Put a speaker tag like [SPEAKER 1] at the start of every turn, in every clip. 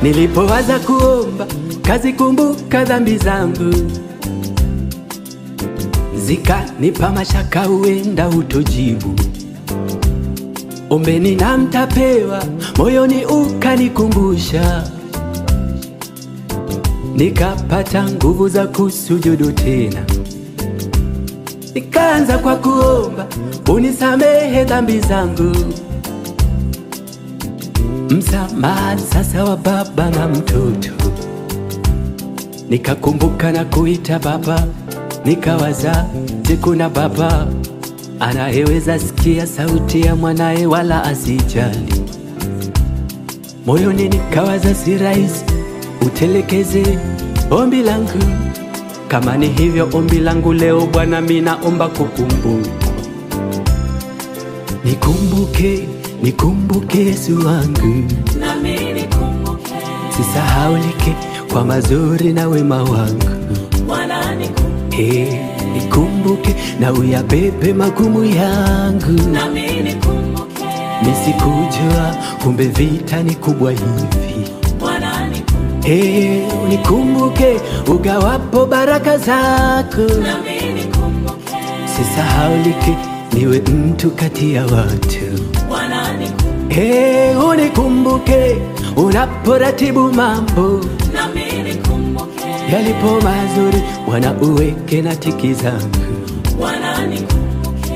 [SPEAKER 1] Nilipowaza kuomba kazikumbuka dhambi zangu, zikanipa mashaka, huenda utojibu. Ombeni na mtapewa, moyoni ukanikumbusha, nikapata nguvu za kusujudu tena. Nikaanza kwa kuomba unisamehe dhambi zangu, msamaha sasa wa baba na mtoto. Nikakumbuka na kuita baba, nikawaza, je, kuna baba anayeweza sikia sauti ya mwanaye wala asijali? Moyoni nikawaza, si rahisi utelekeze ombi langu. Kama ni hivyo ombi langu leo Bwana, mimi naomba kukumbukwa, nikumbuke, nikumbuke Yesu wangu,
[SPEAKER 2] nami nikumbuke,
[SPEAKER 1] sisahaulike kwa mazuri na wema wangu.
[SPEAKER 2] Bwana nikumbuke,
[SPEAKER 1] Hey, nikumbuke na uyabebe magumu yangu,
[SPEAKER 2] nami nikumbuke,
[SPEAKER 1] nisikujua kumbe vita ni kubwa hivi.
[SPEAKER 2] Bwana nikumbuke,
[SPEAKER 1] Hey, unikumbuke ugawapo baraka zako,
[SPEAKER 2] nami nikumbuke,
[SPEAKER 1] sisahaulike niwe mtu kati ya watu.
[SPEAKER 2] Bwana nikumbuke,
[SPEAKER 1] Hey, unikumbuke unaporatibu mambo
[SPEAKER 2] nami nikumbuke,
[SPEAKER 1] yalipo mazuri, Bwana uweke na tiki zangu.
[SPEAKER 2] Bwana nikumbuke,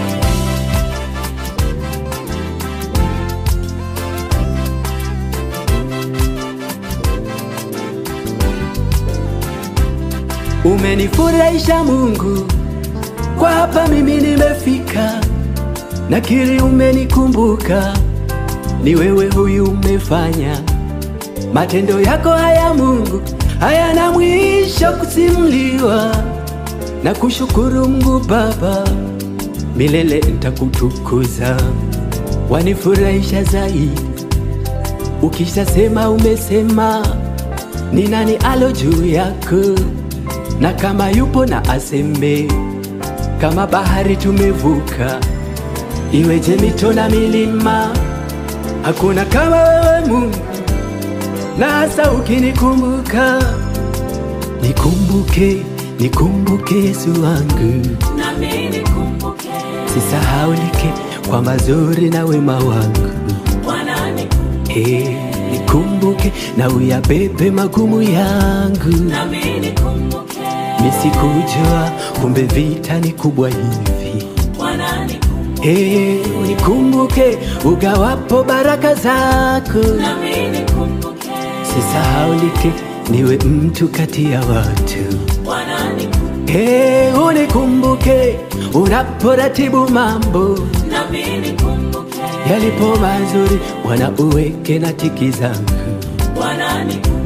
[SPEAKER 1] Umenifurahisha Mungu, kwa hapa mimi nimefika, nakiri umenikumbuka, ni wewe huyu umefanya. Matendo yako haya Mungu hayana mwisho kusimuliwa, na kushukuru Mungu Baba, milele nitakutukuza. Wanifurahisha zaidi ukishasema, umesema ni nani alo juu yako na kama yupo na aseme, kama bahari tumevuka, iweje mito na milima, hakuna kama wewe Mungu, na hasa ukinikumbuka. Nikumbuke, nikumbuke Yesu wangu,
[SPEAKER 2] nami nikumbuke,
[SPEAKER 1] sisahaulike kwa mazuri na wema wangu.
[SPEAKER 2] Bwana nikumbuke,
[SPEAKER 1] Hey, nikumbuke na uyabebe magumu yangu.
[SPEAKER 2] nami nikumbuke,
[SPEAKER 1] Nisikujua kumbe vita ni kubwa hivi.
[SPEAKER 2] Bwana nikumbuke,
[SPEAKER 1] Hey, unikumbuke ugawapo baraka zako,
[SPEAKER 2] nami nikumbuke,
[SPEAKER 1] sisahaulike niwe mtu kati ya watu.
[SPEAKER 2] Bwana nikumbuke,
[SPEAKER 1] Hey, unikumbuke unaporatibu mambo
[SPEAKER 2] nami nikumbuke,
[SPEAKER 1] yalipo mazuri, Bwana uweke na tiki zangu.
[SPEAKER 2] Bwana nikumbuke.